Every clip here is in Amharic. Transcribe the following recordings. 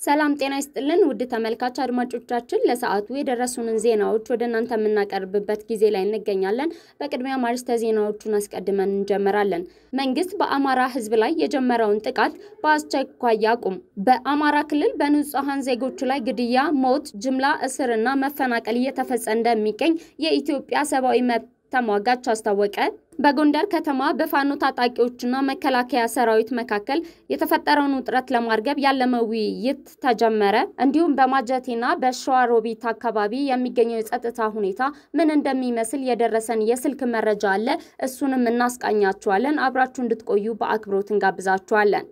ሰላም ጤና ይስጥልን ውድ ተመልካች አድማጮቻችን፣ ለሰዓቱ የደረሱንን ዜናዎች ወደ እናንተ የምናቀርብበት ጊዜ ላይ እንገኛለን። በቅድሚያ ማርስተ ዜናዎቹን አስቀድመን እንጀምራለን። መንግስት በአማራ ሕዝብ ላይ የጀመረውን ጥቃት በአስቸኳይ ያቁም። በአማራ ክልል በንጹሐን ዜጎች ላይ ግድያ፣ ሞት፣ ጅምላ እስርና መፈናቀል እየተፈጸመ እንደሚገኝ የኢትዮጵያ ሰብአዊ መብት ተሟጋች አስታወቀ። በጎንደር ከተማ በፋኖ ታጣቂዎችና መከላከያ ሰራዊት መካከል የተፈጠረውን ውጥረት ለማርገብ ያለመ ውይይት ተጀመረ። እንዲሁም በማጀቴና በሸዋሮቢት አካባቢ የሚገኘው የጸጥታ ሁኔታ ምን እንደሚመስል የደረሰን የስልክ መረጃ አለ። እሱንም እናስቃኛችኋለን። አብራችሁ እንድትቆዩ በአክብሮት እንጋብዛችኋለን።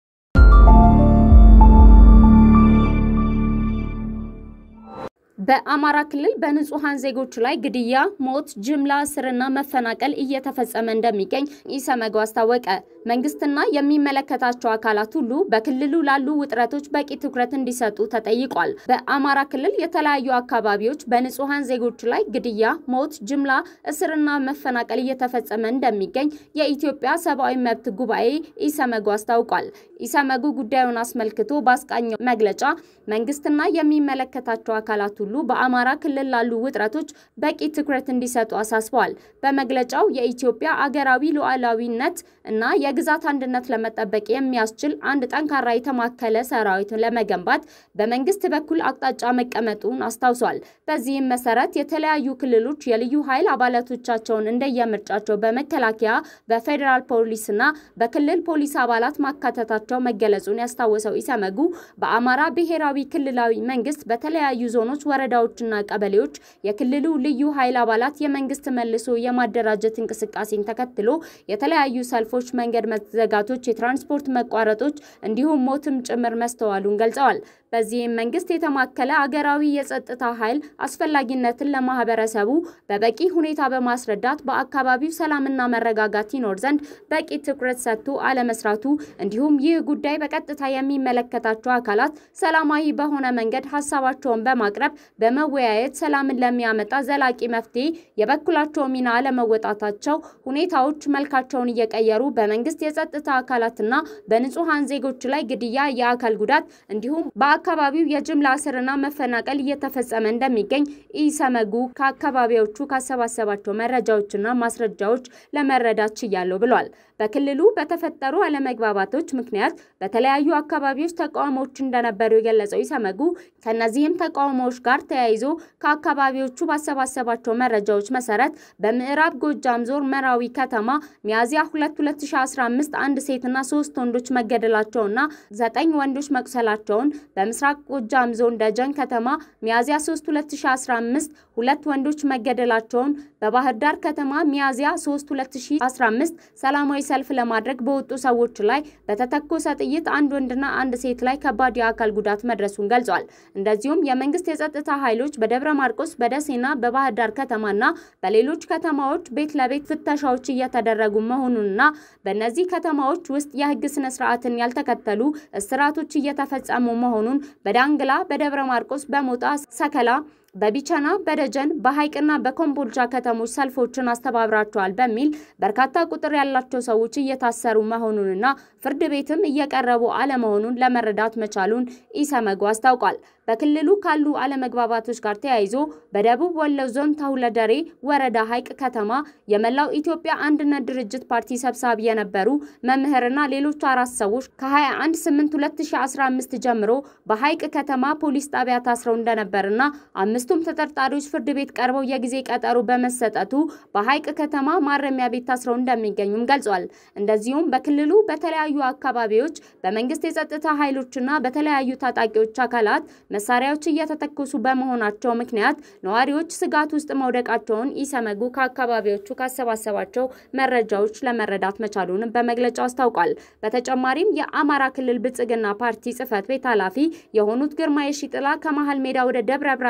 በአማራ ክልል በንጹሐን ዜጎች ላይ ግድያ፣ ሞት፣ ጅምላ እስርና መፈናቀል እየተፈጸመ እንደሚገኝ ኢሰመጉ አስታወቀ። መንግስትና የሚመለከታቸው አካላት ሁሉ በክልሉ ላሉ ውጥረቶች በቂ ትኩረት እንዲሰጡ ተጠይቋል። በአማራ ክልል የተለያዩ አካባቢዎች በንጹሐን ዜጎች ላይ ግድያ፣ ሞት፣ ጅምላ እስርና መፈናቀል እየተፈጸመ እንደሚገኝ የኢትዮጵያ ሰብአዊ መብት ጉባኤ ኢሰመጉ አስታውቋል። ኢሰመጉ ጉዳዩን አስመልክቶ ባስቃኘው መግለጫ መንግስትና የሚመለከታቸው አካላት ሁሉ በአማራ ክልል ላሉ ውጥረቶች በቂ ትኩረት እንዲሰጡ አሳስበዋል። በመግለጫው የኢትዮጵያ አገራዊ ሉዓላዊነት እና የግዛት አንድነት ለመጠበቅ የሚያስችል አንድ ጠንካራ የተማከለ ሰራዊት ለመገንባት በመንግስት በኩል አቅጣጫ መቀመጡን አስታውሷል። በዚህም መሰረት የተለያዩ ክልሎች የልዩ ኃይል አባላቶቻቸውን እንደየምርጫቸው በመከላከያ በፌዴራል ፖሊስና በክልል ፖሊስ አባላት ማካተታቸው መገለጹን ያስታወሰው ኢሰመጉ በአማራ ብሔራዊ ክልላዊ መንግስት በተለያዩ ዞኖች ወረዳዎችና ቀበሌዎች የክልሉ ልዩ ኃይል አባላት የመንግስት መልሶ የማደራጀት እንቅስቃሴን ተከትሎ የተለያዩ ሰልፎች፣ መንገድ መዘጋቶች፣ የትራንስፖርት መቋረጦች እንዲሁም ሞትም ጭምር መስተዋሉን ገልጸዋል። በዚህም መንግስት የተማከለ አገራዊ የጸጥታ ኃይል አስፈላጊነትን ለማህበረሰቡ በበቂ ሁኔታ በማስረዳት በአካባቢው ሰላምና መረጋጋት ይኖር ዘንድ በቂ ትኩረት ሰጥቶ አለመስራቱ እንዲሁም ይህ ጉዳይ በቀጥታ የሚመለከታቸው አካላት ሰላማዊ በሆነ መንገድ ሀሳባቸውን በማቅረብ በመወያየት ሰላምን ለሚያመጣ ዘላቂ መፍትሄ የበኩላቸው ሚና አለመወጣታቸው ሁኔታዎች መልካቸውን እየቀየሩ በመንግስት የጸጥታ አካላትና በንጹሐን ዜጎች ላይ ግድያ፣ የአካል ጉዳት እንዲሁም በአካባቢው የጅምላ እስርና መፈናቀል እየተፈጸመ እንደሚገኝ ኢሰመጉ ከአካባቢዎቹ ካሰባሰባቸው መረጃዎችና ማስረጃዎች ለመረዳት ችያለሁ ብሏል። በክልሉ በተፈጠሩ አለመግባባቶች ምክንያት በተለያዩ አካባቢዎች ተቃውሞዎች እንደነበሩ የገለጸው ኢሰመጉ ከነዚህም ተቃውሞዎች ጋር ተያይዞ ከአካባቢዎቹ ባሰባሰባቸው መረጃዎች መሰረት በምዕራብ ጎጃም ዞን መራዊ ከተማ ሚያዝያ 2 2015 አንድ ሴትና ሶስት ወንዶች መገደላቸውና ዘጠኝ ወንዶች መቁሰላቸውን በምስራቅ ጎጃም ዞን ደጀን ከተማ ሚያዝያ 3 2015 ሁለት ወንዶች መገደላቸውን በባህር ዳር ከተማ ሚያዝያ 3 2015 ሰላማዊ ሰልፍ ለማድረግ በወጡ ሰዎች ላይ በተተኮሰ ጥይት አንድ ወንድና አንድ ሴት ላይ ከባድ የአካል ጉዳት መድረሱን ገልጿል። እንደዚሁም የመንግስት የጸጥታ ኃይሎች በደብረ ማርቆስ፣ በደሴና በባህር ዳር ከተማና በሌሎች ከተማዎች ቤት ለቤት ፍተሻዎች እየተደረጉ መሆኑንና በእነዚህ ከተማዎች ውስጥ የህግ ስነ ስርዓትን ያልተከተሉ እስራቶች እየተፈጸሙ መሆኑን በዳንግላ፣ በደብረ ማርቆስ፣ በሞጣ ሰከላ በቢቸና በደጀን በሐይቅና በኮምቦልቻ ከተሞች ሰልፎችን አስተባብራቸዋል በሚል በርካታ ቁጥር ያላቸው ሰዎች እየታሰሩ መሆኑንና ፍርድ ቤትም እየቀረቡ አለመሆኑን ለመረዳት መቻሉን ኢሰመጉ አስታውቋል። በክልሉ ካሉ አለመግባባቶች ጋር ተያይዞ በደቡብ ወሎ ዞን ተሁለደሬ ወረዳ ሐይቅ ከተማ የመላው ኢትዮጵያ አንድነት ድርጅት ፓርቲ ሰብሳቢ የነበሩ መምህርና ሌሎች አራት ሰዎች ከ21 8 2015 ጀምሮ በሐይቅ ከተማ ፖሊስ ጣቢያ ታስረው እንደነበርና አምስቱም ተጠርጣሪዎች ፍርድ ቤት ቀርበው የጊዜ ቀጠሮ በመሰጠቱ በሐይቅ ከተማ ማረሚያ ቤት ታስረው እንደሚገኙም ገልጿል። እንደዚሁም በክልሉ በተለያዩ አካባቢዎች በመንግስት የጸጥታ ኃይሎችና በተለያዩ ታጣቂዎች አካላት መሳሪያዎች እየተተኮሱ በመሆናቸው ምክንያት ነዋሪዎች ስጋት ውስጥ መውደቃቸውን ኢሰመጉ ከአካባቢዎቹ ካሰባሰባቸው መረጃዎች ለመረዳት መቻሉንም በመግለጫው አስታውቋል። በተጨማሪም የአማራ ክልል ብልጽግና ፓርቲ ጽህፈት ቤት ኃላፊ የሆኑት ግርማ የሺጥላ ከመሀል ሜዳ ወደ ደብረ ብርሃን ሲመለሱ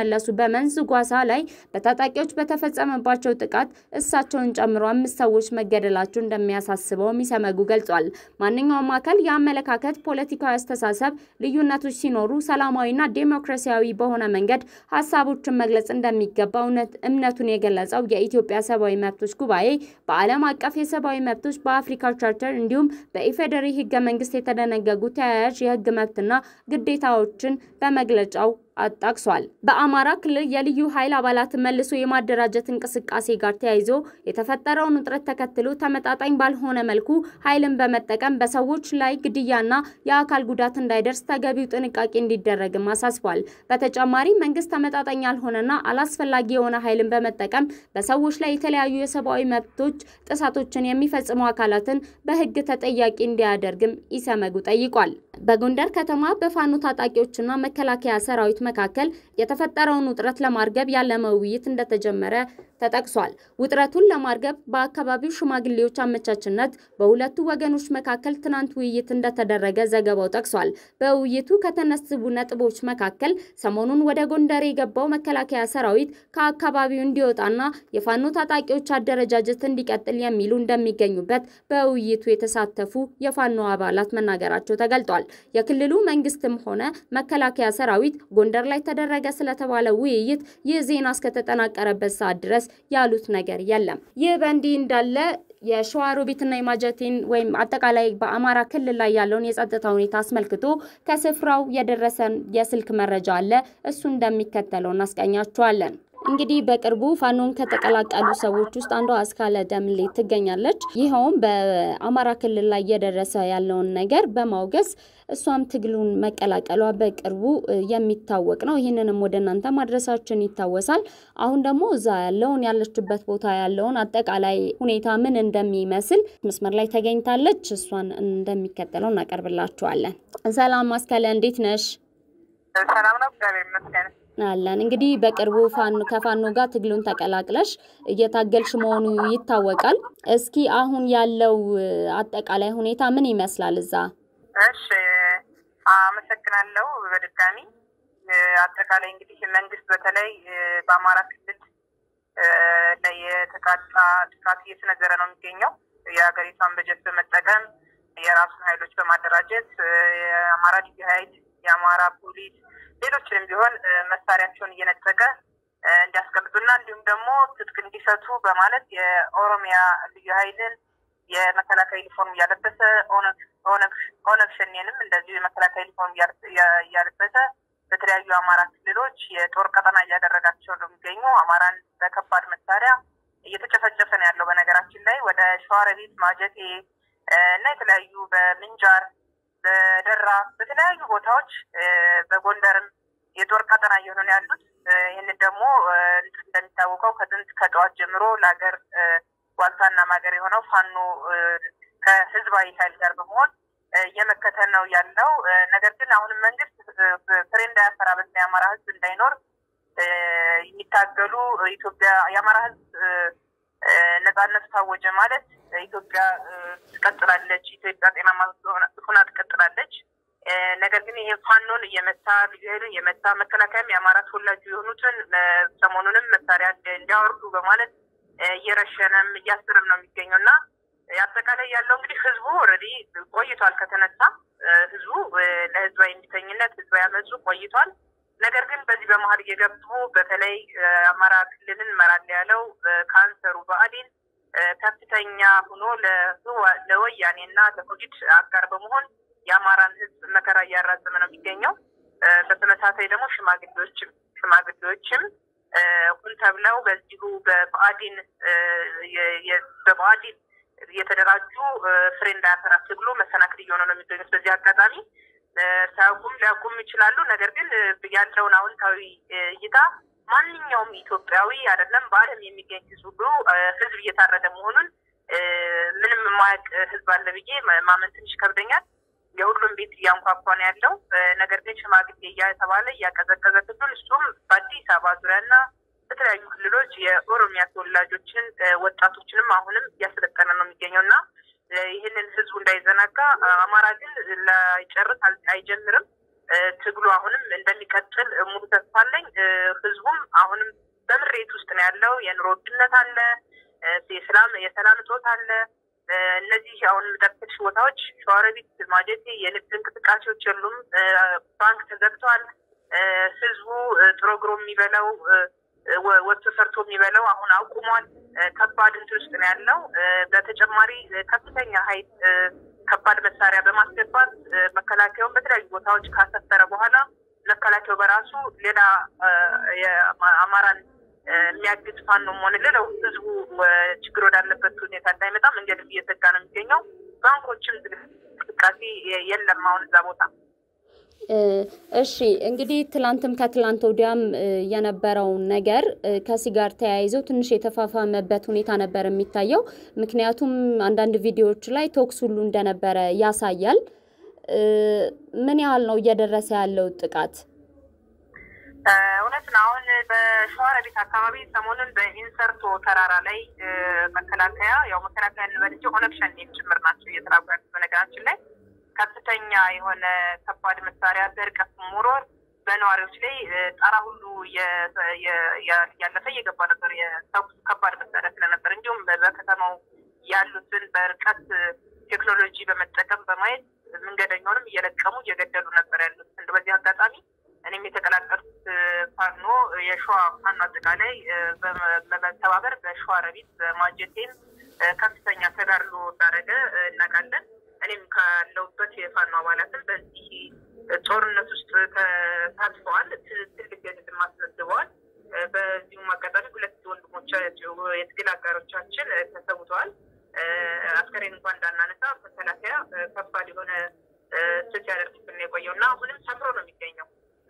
ሲመለሱ በመንዝ ጓሳ ላይ በታጣቂዎች በተፈጸመባቸው ጥቃት እሳቸውን ጨምሮ አምስት ሰዎች መገደላቸው እንደሚያሳስበውም ኢሰመጉ ገልጿል። ማንኛውም አካል የአመለካከት ፖለቲካዊ አስተሳሰብ ልዩነቶች ሲኖሩ ሰላማዊና ዴሞክራሲያዊ በሆነ መንገድ ሀሳቦችን መግለጽ እንደሚገባ እምነቱን የገለጸው የኢትዮጵያ ሰብአዊ መብቶች ጉባኤ በዓለም አቀፍ የሰብአዊ መብቶች በአፍሪካ ቻርተር እንዲሁም በኢፌዴሪ ህገ መንግስት የተደነገጉ ተያያዥ የህግ መብትና ግዴታዎችን በመግለጫው አጣቅሷል። በአማራ ክልል የልዩ ኃይል አባላትን መልሶ የማደራጀት እንቅስቃሴ ጋር ተያይዞ የተፈጠረውን ውጥረት ተከትሎ ተመጣጣኝ ባልሆነ መልኩ ኃይልን በመጠቀም በሰዎች ላይ ግድያና የአካል ጉዳት እንዳይደርስ ተገቢው ጥንቃቄ እንዲደረግም አሳስቧል። በተጨማሪ መንግስት ተመጣጣኝ ያልሆነና አላስፈላጊ የሆነ ኃይልን በመጠቀም በሰዎች ላይ የተለያዩ የሰብአዊ መብቶች ጥሰቶችን የሚፈጽሙ አካላትን በህግ ተጠያቂ እንዲያደርግም ኢሰመጉ ጠይቋል። በጎንደር ከተማ በፋኖ ታጣቂዎችና መከላከያ ሰራዊት መካከል የተፈጠረውን ውጥረት ለማርገብ ያለመ ውይይት እንደተጀመረ ተጠቅሷል። ውጥረቱን ለማርገብ በአካባቢው ሽማግሌዎች አመቻችነት በሁለቱ ወገኖች መካከል ትናንት ውይይት እንደተደረገ ዘገባው ጠቅሷል። በውይይቱ ከተነሱ ነጥቦች መካከል ሰሞኑን ወደ ጎንደር የገባው መከላከያ ሰራዊት ከአካባቢው እንዲወጣና የፋኖ ታጣቂዎች አደረጃጀት እንዲቀጥል የሚሉ እንደሚገኙበት በውይይቱ የተሳተፉ የፋኖ አባላት መናገራቸው ተገልጧል። የክልሉ መንግስትም ሆነ መከላከያ ሰራዊት ጎንደር ላይ ተደረገ ስለተባለ ውይይት ይህ ዜና እስከተጠናቀረበት ሰዓት ድረስ ያሉት ነገር የለም። ይህ በእንዲህ እንዳለ የሸዋሮቢትና የማጀቴን ወይም አጠቃላይ በአማራ ክልል ላይ ያለውን የጸጥታ ሁኔታ አስመልክቶ ከስፍራው የደረሰን የስልክ መረጃ አለ። እሱ እንደሚከተለው እናስቀኛችኋለን። እንግዲህ በቅርቡ ፋኖን ከተቀላቀሉ ሰዎች ውስጥ አንዷ አስካለ ደምሌ ትገኛለች። ይኸውም በአማራ ክልል ላይ እየደረሰ ያለውን ነገር በማውገዝ እሷም ትግሉን መቀላቀሏ በቅርቡ የሚታወቅ ነው። ይህንንም ወደ እናንተ ማድረሳችን ይታወሳል። አሁን ደግሞ እዛ ያለውን ያለችበት ቦታ ያለውን አጠቃላይ ሁኔታ ምን እንደሚመስል መስመር ላይ ተገኝታለች። እሷን እንደሚከተለው እናቀርብላችኋለን። ሰላም አስካለ፣ እንዴት ነሽ? ሰላም ነው፣ እግዚአብሔር ይመስገን። አለን እንግዲህ በቅርቡ ፋኖ ከፋኖ ጋር ትግሉን ተቀላቅለሽ እየታገልሽ መሆኑ ይታወቃል። እስኪ አሁን ያለው አጠቃላይ ሁኔታ ምን ይመስላል እዛ? እሺ አመሰግናለሁ በድጋሚ አጠቃላይ እንግዲህ መንግስት በተለይ በአማራ ክልል ላይ የተቃጣ ጥቃት እየተነገረ ነው የሚገኘው የሀገሪቷን በጀት በመጠቀም የራሱን ኃይሎች በማደራጀት የአማራ ልዩ ኃይል፣ የአማራ ፖሊስ ሌሎችንም ቢሆን መሳሪያቸውን እየነጠቀ እንዲያስቀምጡና እንዲሁም ደግሞ ትጥቅ እንዲሰጡ በማለት የኦሮሚያ ልዩ ኃይልን የመከላከያ ዩኒፎርም እያለበሰ ኦነግ ሸኔንም እንደዚሁ የመከላከያ ዩኒፎርም እያለበሰ በተለያዩ አማራ ክልሎች የጦር ቀጠና እያደረጋቸው ነው የሚገኙ አማራን በከባድ መሳሪያ እየተጨፈጨፈ ነው ያለው። በነገራችን ላይ ወደ ሸዋሮቢት፣ ማጀቴ እና የተለያዩ በምንጃር በደራ በተለያዩ ቦታዎች በጎንደርም የጦር ቀጠና እየሆኑ ነው ያሉት። ይህንን ደግሞ እንደሚታወቀው ከጥንት ከጠዋት ጀምሮ ለሀገር ዋልታና ማገር የሆነው ፋኖ ከህዝባዊ ኃይል ጋር በመሆን እየመከተ ነው ያለው። ነገር ግን አሁንም መንግስት ፍሬ እንዳያፈራ በዛ የአማራ ህዝብ እንዳይኖር የሚታገሉ ኢትዮጵያ የአማራ ህዝብ ነጻነት ታወጀ ማለት ኢትዮጵያ ትቀጥላለች፣ ኢትዮጵያ ጤናማ ሆና ትቀጥላለች። ነገር ግን ይሄ ፋኖን እየመታ ልዩ ኃይልን እየመታ መከላከያም የአማራ ተወላጁ የሆኑትን ሰሞኑንም መሳሪያ እንዲያወርዱ በማለት እየረሸነም እያስርም ነው የሚገኘው እና አጠቃላይ ያለው እንግዲህ ህዝቡ ኦልሬዲ ቆይቷል ከተነሳ ህዝቡ ለህዝባዊ እምቢተኝነት ህዝባዊ አመፁ ቆይቷል። ነገር ግን በዚህ በመሀል እየገቡ በተለይ አማራ ክልልን እመራለሁ ያለው ካንሰሩ ብአዴን ከፍተኛ ሆኖ ለወያኔ እና ለኮቪድ አጋር በመሆን የአማራን ህዝብ መከራ እያራዘመ ነው የሚገኘው። በተመሳሳይ ደግሞ ሽማግሌዎችም ሽማግሌዎችም ሁን ተብለው በዚሁ በብአዴን በብአዴን የተደራጁ ፍሬ እንዳያፈራ ትግሉ መሰናክል እየሆነ ነው የሚገኙት። በዚህ አጋጣሚ ሳያውቁም ሊያውቁም ይችላሉ። ነገር ግን ያለውን አዎንታዊ እይታ ማንኛውም ኢትዮጵያዊ አይደለም በዓለም የሚገኝ ህዝብ ሁሉ ህዝብ እየታረደ መሆኑን ምንም የማያውቅ ህዝብ አለ ብዬ ማመን ትንሽ ይከብደኛል። የሁሉም ቤት እያንኳኳ ነው ያለው። ነገር ግን ሽማግሌ እያተባለ እያቀዘቀዘ ትግል እሱም በአዲስ አበባ ዙሪያና በተለያዩ ክልሎች የኦሮሚያ ተወላጆችን ወጣቶችንም አሁንም እያሰለጠነ ነው የሚገኘው እና ይህንን ህዝቡ እንዳይዘናጋ አማራ ግን ላይጨርስ አይጀምርም። ትግሉ አሁንም እንደሚቀጥል ሙሉ ተስፋ አለኝ። ህዝቡም አሁንም በምሬት ውስጥ ነው ያለው። የኑሮ ውድነት አለ፣ የሰላም የሰላም እጦት አለ። እነዚህ አሁን የምጠቅስልሽ ቦታዎች ሸዋሮቢት፣ ማጀቴ የንግድ እንቅስቃሴዎች የሉም። ባንክ ተዘግቷል። ህዝቡ ጥሮ ግሮ የሚበላው ወጥቶ ሰርቶ የሚበላው አሁን አቁሟል። ከባድ እንትን ውስጥ ነው ያለው። በተጨማሪ ከፍተኛ ኃይል ከባድ መሳሪያ በማስገባት መከላከያውን በተለያዩ ቦታዎች ካሰፈረ በኋላ መከላከያው በራሱ ሌላ የአማራን የሚያግዝ ፋኖ መሆን ልለው ህዝቡ ችግር ወዳለበት ሁኔታ እንዳይመጣ መንገድ እየዘጋ ነው የሚገኘው። ባንኮችም እንቅስቃሴ የለም አሁን እዛ ቦታ። እሺ እንግዲህ ትላንትም ከትላንት ወዲያም የነበረውን ነገር ከዚህ ጋር ተያይዘው ትንሽ የተፋፋመበት ሁኔታ ነበር የሚታየው። ምክንያቱም አንዳንድ ቪዲዮዎች ላይ ቶክስ ሁሉ እንደነበረ ያሳያል። ምን ያህል ነው እየደረሰ ያለው ጥቃት? እውነት ነው። አሁን በሸዋሮቢት አካባቢ ሰሞኑን በኢንሰርቶ ተራራ ላይ መከላከያ ያው መከላከያ እንበል እንጂ ኦነግ ሸኔም ጭምር ናቸው እየተራጉ ያሉት በነገራችን ላይ ከፍተኛ የሆነ ከባድ መሳሪያ በርቀት ሞሮር በነዋሪዎች ላይ ጣራ ሁሉ እያለፈ እየገባ ነበር። የተኩስ ከባድ መሳሪያ ስለነበር እንዲሁም በከተማው ያሉትን በርቀት ቴክኖሎጂ በመጠቀም በማየት መንገደኛውንም እየለቀሙ እየገደሉ ነበር ያሉት። እንደ በዚህ አጋጣሚ እኔም የተቀላቀሉት ፋኖ የሸዋ ፋኖ አጠቃላይ በመተባበር በሸዋሮቢት በማጀቴም ከፍተኛ ተጋድሎ እንዳደረገ እናውቃለን። እኔም ካለሁበት የፋኖ አባላትም በዚህ ጦርነት ውስጥ ተሳትፈዋል። ትልቅ ገድልም አስመዝግበዋል። በዚሁም አጋጣሚ ሁለት ወንድሞች የትግል አጋሮቻችን ተሰውተዋል። አስከሬን እንኳን እንዳናነሳ መከላከያ ከባድ የሆነ ስት ያደርግብን የቆየው እና አሁንም ሰምሮ ነው የሚገኘው።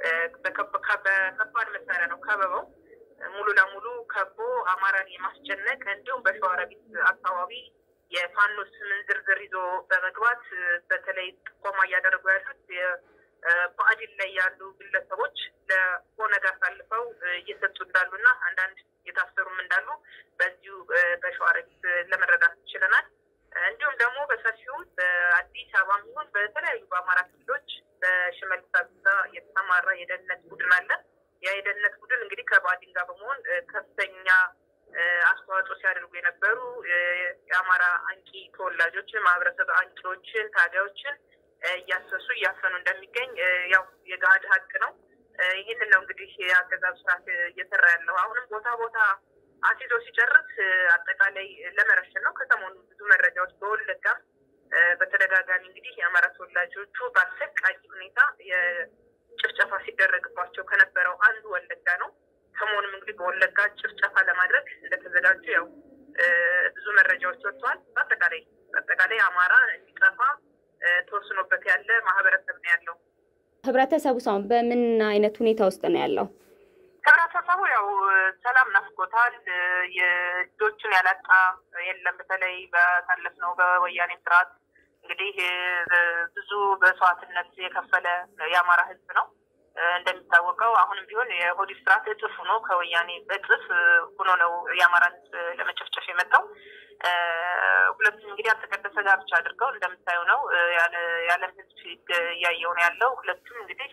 በከባድ መሳሪያ ነው ከበበው ሙሉ ለሙሉ ከቦ አማራን የማስጨነቅ እንዲሁም በሸዋሮቢት አካባቢ የፋኖ ስምን ዝርዝር ይዞ በመግባት በተለይ ጥቆማ እያደረጉ ያሉት በአዲል ላይ ያሉ ግለሰቦች ለኦነግ አሳልፈው እየሰጡ እንዳሉ እና አንዳንድ የታሰሩም እንዳሉ በዚሁ በሸዋሮቢት ለመረዳት ችለናል። እንዲሁም ደግሞ በሰፊውም በአዲስ አበባ ይሁን በተለያዩ በአማራ ክልሎች በሽመልስ አብዲሳ የተሰማራ የደህንነት ቡድን አለ። ያ የደህንነት ቡድን እንግዲህ ከባዲን ጋር በመሆን ከፍተኛ አስተዋጽኦ ሲያደርጉ የነበሩ የአማራ አንቂ ተወላጆችን፣ ማህበረሰብ አንቂዎችን፣ ታጋዮችን እያሰሱ እያፈኑ እንደሚገኝ ያው የገሃድ ሀቅ ነው። ይህንን ነው እንግዲህ የአገዛዙ ስርዓት እየሰራ ያለው። አሁንም ቦታ ቦታ አሲዞ ሲጨርስ አጠቃላይ ለመረሸን ነው። ከሰሞኑ ብዙ መረጃዎች በወለጋም በተደጋጋሚ እንግዲህ የአማራ ተወላጆቹ በአሰቃቂ ሁኔታ ጭፍጨፋ ሲደረግባቸው ከነበረው አንዱ ወለጋ ነው። ሰሞኑም እንግዲህ በወለጋ ጭፍጨፋ ለማድረግ እንደተዘጋጁ ያው ብዙ መረጃዎች ወጥተዋል። በአጠቃላይ በአጠቃላይ አማራ እንዲጠፋ ተወስኖበት ያለ ማህበረሰብ ነው ያለው። ህብረተሰቡ ሳሁን በምን አይነት ሁኔታ ውስጥ ነው ያለው? ህብረተሰቡ ያው ሰላም ናፍቆታል። የልጆቹን ያላጣ የለም። በተለይ ባሳለፍነው በወያኔ ስርዓት እንግዲህ ብዙ በሰዋዕትነት የከፈለ የአማራ ህዝብ ነው። እንደሚታወቀው አሁንም ቢሆን የኦህዴድ ስርዓት እጥፍ ሆኖ ከወያኔ እጥፍ ሆኖ ነው የአማራ ህዝብ ለመጨፍጨፍ የመጣው። ሁለቱም እንግዲህ ያልተቀደሰ ጋብቻ አድርገው እንደምታየው ነው የዓለም ህዝብ እያየው ነው ያለው። ሁለቱም እንግዲህ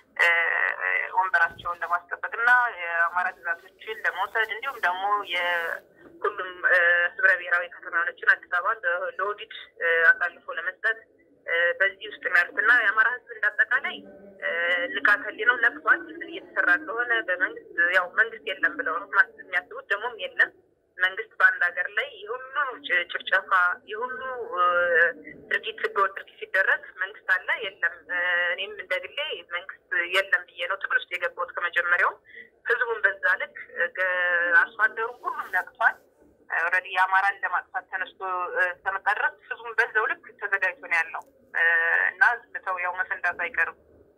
ወንበራቸውን ለማስጠበቅ እና የአማራ ግዛቶችን ለመውሰድ እንዲሁም ደግሞ የሁሉም ህብረ ብሔራዊ ከተማዎችን አዲስ አበባን ለኦህዴድ አሳልፎ ለመስጠት በዚህ ውስጥ ነው ያሉት እና የአማራ ህዝብ እንዳጠቃላይ ንቃተ ህሊናው ነቅቷል። ምን እየተሰራ እንደሆነ በመንግስት ያው መንግስት የለም ብለው ነው የሚያስቡት፣ ደግሞም የለም መንግስት በአንድ ሀገር ላይ የሁሉ ጭፍጨፋ የሁሉ ድርጊት ህገወጥ ድርጊት ሲደረግ መንግስት አለ የለም። እኔም እንደ ግሌ መንግስት የለም ብዬ ነው ትግል ውስጥ የገባሁት ከመጀመሪያውም። ህዝቡን በዛ ልክ አርሶ አደሩ ሁሉም ነቅቷል። ኦልሬዲ የአማራን ለማጥፋት ተነስቶ እስከመጣ ድረስ ህዝቡን በዛው ልክ ተዘጋጅቶ ነው ያለው እና ዝምታው ያው መፈንዳት አይቀርም።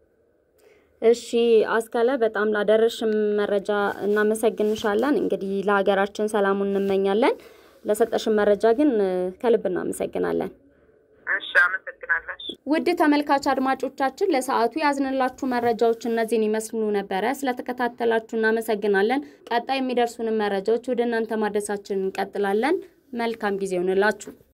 እሺ አስካለ በጣም ላደረሽም መረጃ እናመሰግንሻለን። እንግዲህ ለሀገራችን ሰላሙን እንመኛለን። ለሰጠሽን መረጃ ግን ከልብ እናመሰግናለን። እሺ አመሰግናለሁ። ውድ ተመልካች አድማጮቻችን ለሰዓቱ ያዝንላችሁ መረጃዎች እነዚህን ይመስሉ ነበረ። ስለተከታተላችሁ እናመሰግናለን። ቀጣይ የሚደርሱንን መረጃዎች ወደ እናንተ ማድረሳችን እንቀጥላለን። መልካም ጊዜ ይሆንላችሁ።